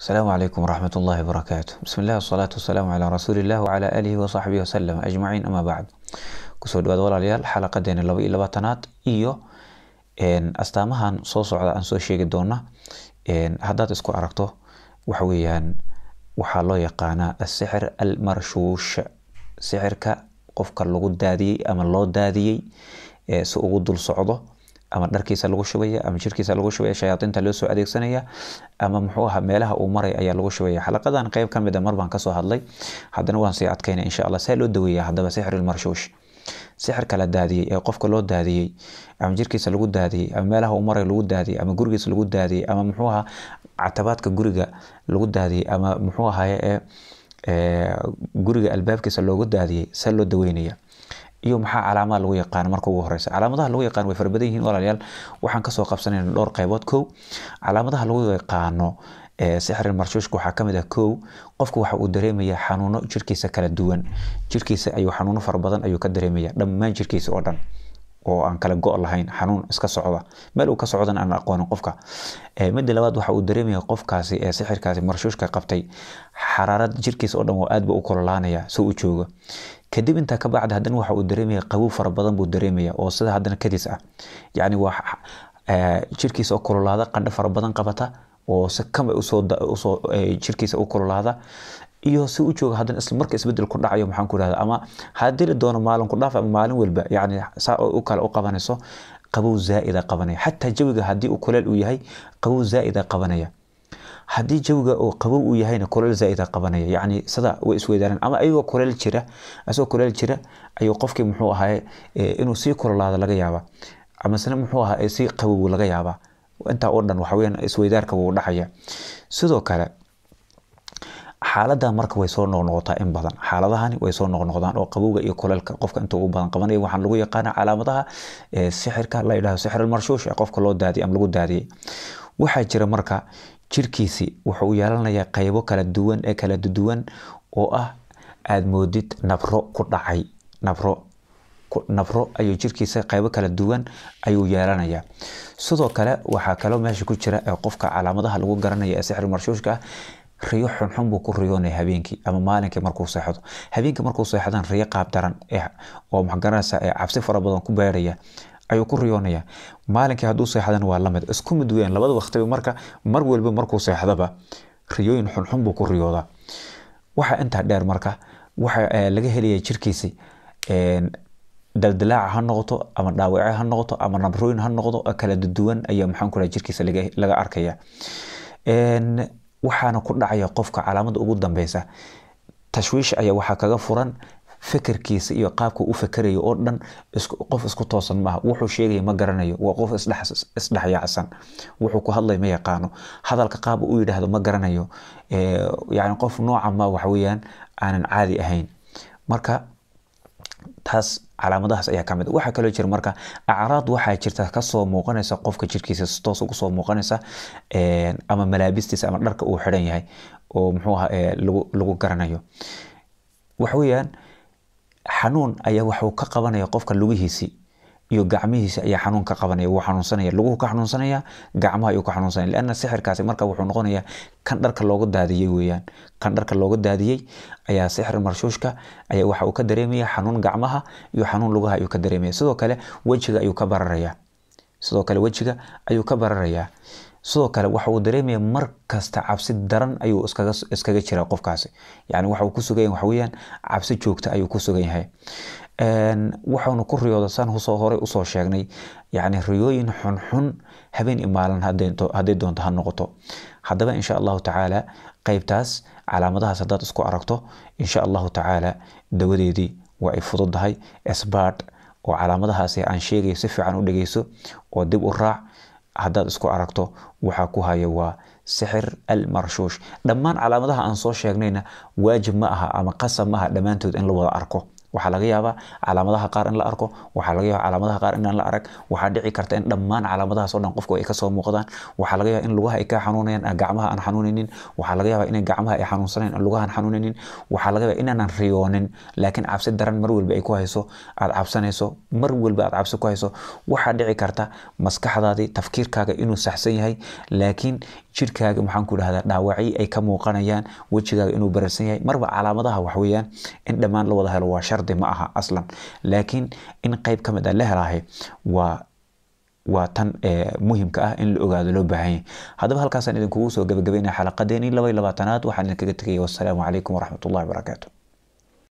السلام عليكم ورحمة الله وبركاته بسم الله والصلاة والسلام على رسول الله وعلى آله وصحبه وسلم أجمعين أما بعد kusoo dhawaad walaalayaal xalaqadeena laba iyo labaatanaad iyo astaamahan soo socda aan soo sheegi doona haddaad isku aragto waxa weeyaan waxaa loo yaqaanaa asixir almarshuush sixirka qofka lagu daadiyey ama loo daadiyey si ugu dul socdo ama dharkiisa lagu shubaya ama jirkiisa lagu shubaya shayaadiinta loo soo adeegsanaya ama muxuu ahaa meelaha uu maray ayaa lagu shubaya xalaqadan qeyb ka mid a mar baan kasoo hadlay haddana waan sii adkayna insha allah see loo daweeya haddaba sixir ilmarshuush sixirka la daadiyey ee qofka loo daadiyey ama jirkiisa lagu daadiyey ama meelaha uu maray lagu daadiyey ama gurigiisa lagu daadiyey ama muxuu ahaa catabaadka guriga lagu daadiyey ama muxuu ahaye ee guriga albaabkiisa loogu daadiyey see loo daweynaya iyo maxaa calaamada lagu yaqaan marka ugu horeysa calaamadaha lagu yaqaan way fara badan yihiin walaalayaal waxaan kasoo qabsanayna dhowr qaybood kow calaamadaha lagu yaqaano sixir marshuushka waxaa kamid ah kow qofku waxa uu dareemaya xanuuno jirkiisa kala duwan jirkiisa ayuu xanuuno fara badan ayuu ka dareemaya dhammaan jirkiisa oo dhan oo aan kala go' lahayn xanuun iska socda meel uu ka socdan aan aqoonin qofka midda labaad waxa uu dareemaya qofkaasi ee sixirkaasi marshuushka qabtay xaraarad jirkiisa oo dhan waa aad ba u kololaanaya si uu joogo kadib intaa ka bacda haddana waxa uu dareemaya qabow fara badan buu dareemaya oo sida haddana kadis ah yacni waa jirkiisa oo kololaada qandho fara badan qabata oo si kama usoo usoo jirkiisa u kololaada iyo si u jooga haddana isla marka isbedel ku dhacayo maxaan ku ihahda ama haddii la doono maalin ku dhaaf ama maalin walba yacni saa u kale u qabanayso qabow zaa'ida qabanaya xataa jawiga haddii uu kuleel uu yahay qabow zaa'ida qabanaya haddii jawiga oo qabow uu yahayna kuleel zaa'ida qabanaya yacni sida way isweydaareen ama ayagoo kuleel jira asagoo kuleel jira ayuu qofkii muxuu ahaye inuu sii kulolaado laga yaaba amasena muxuu ahaa sii qabow laga yaabaa intaa oo dhan waxa weyaan isweydaarka wuu dhacaya sidoo kale xaalada marka way soo noqnoqotaa in badan xaaladahani way soo noqnoqdaan oo qabowga iyo kuleelka qofka inta ugu badan qabanaya waxaan lagu yaqaana calaamadaha sixirka la yidhahdo sixir almarshuush ee qofka loo daadiyay ama lagu daadiyey waxaa jira marka jirkiisi wuxuu yeelanayaa qaybo kala duwan ee kala duwan oo ah aada moodid nabro ku dhacay nabro nabro ayuu jirkiisa qaybo kala duwan ayuu yeelanayaa sidoo kale waxaa kaloo meesha ku jira ee qofka calaamadaha lagu garanaya ee sixir marshuushka ah riyo xunxun buu ku riyoonaya habeenkii ama maalinkii markuu seexdo habeenkii markuu seexdan riyo qaab daran oo maxgaranaysa ee cabsi fara badan ku beeraya ayuu ku riyoonaya maalinkii hadduu seexdana waa lamid isku mid weyn labada waqtiba marka mar walba markuu seexdaba riyooyin xunxun buu ku riyoodaa waxaa intaa dheer marka waxa laga helaya jirkiisi daldalaaca ha noqoto ama dhaawace ha noqoto ama nabrooyin ha noqdo kala duwan ayaa maxaan ku jirkiisa laga arkaya waxaana ku dhacaya qofka calaamada ugu dambeysa tashwiish ayaa waxaa kaga furan fikirkiisa iyo qaabka u fikerayo oo dhan qof isku toosan maaha wuxuu sheegaya ma garanayo waa qof isdhexyaacsan wuxuu ku hadlay ma yaqaano hadalka qaab u yidhaahdo ma garanayo yani qof nooca ma waxaweyaan aanan caadi ahayn marka taas calaamadahaas ayaa kamid waxaa kaloo jira marka acraad waxaa jirta kasoo muuqanaysa qofka jirkiisa si toos ugu soo muuqanaysa ama malaabistiisa ama dharka uu xidhan yahay oo muxuu aha lagu garanayo waxa weeyaan xanuun ayaa waxuu ka qabanaya qofka lugihiisi iyo gacmihiisi ayaa xanuun ka qabanaya wuu xanuunsanaya luguhu ka xanuunsanaya gacmaha ayuu ka xanuunsanaya lianna sixirkaasi marka wuxuu noqonayaa kan dharka looga daadiyey weeyaan kan dharka looga daadiyey ayaa sixir marshuushka ayaa waxa uu ka dareemaya xanuun gacmaha iyo xanuun lugaha ayuu ka dareemaya sidoo kale wejiga ayuu ka bararaya sidoo kale wejiga ayuu ka bararayaa sidoo kale waxa uu dareemaya mar kasta cabsi daran ayuu iskaga iskaga jira qofkaasi yani waxa uu ku sugan yahay waxa weeyaan cabsi joogta ayuu ku sugan yahay waxaanu ku riyooda saan husoo horey usoo sheegnay yacni riyooyin xunxun habeen iyo maalin hadday doonto ha noqoto haddaba insha allahu tacaala qeybtaas calaamadahaas haddaad isku aragto insha allahu tacaala dawadeedii waa ay fududahay sbard oo calaamadahaasi aan sheegayo si fiican u dhegeyso oo dib u raac haddaad isku aragto waxaa ku haya waa sixir almarshuush dhammaan calaamadaha aan soo sheegnayna waajib ma aha ama qasab ma aha dhammaantood in la wada arko waxaa laga yaabaa calaamadaha qaar in la arko waxaa laga yaabaa calaamadaha qaar inaan la arag waxaa dhici karta in dhammaan calaamadahaas oo dhan qofku ay kasoo muuqdaan waxaa laga yaabaa in lugaha ay ka xanuunayaan gacmaha aan xanuunaynin waxaa laga yaabaa in gacmaha ay xanuunsanayn lugaha aan xanuunaynin waxaa laga yaabaa inaanan riyoonin laakiin cabsi daran mar walba ay ku hayso aad cabsanayso mar walba aad cabsi ku hayso waxaa dhici karta maskaxdaadii tafkiirkaaga inuu saxsan yahay laakiin jirkaaga maxaan ku dhahdaa dhaawacyo ay ka muuqanayaan wejigaaga inuu bararsan yahay marba calaamadaha wax weeyaan in dhammaan la wada helo waa shardi ma aha aslan laakiin in qayb ka mid ah la helaahay waa waa tan muhimka ah in la ogaado loo baahan yahay haddaba halkaasaan idinkugu soo gabagabaynaya xalaqadeeni laba iyo labaatanaad waxaan idinkaga tegaya wassalaamu calaykum waraxmatullahi wabarakaatu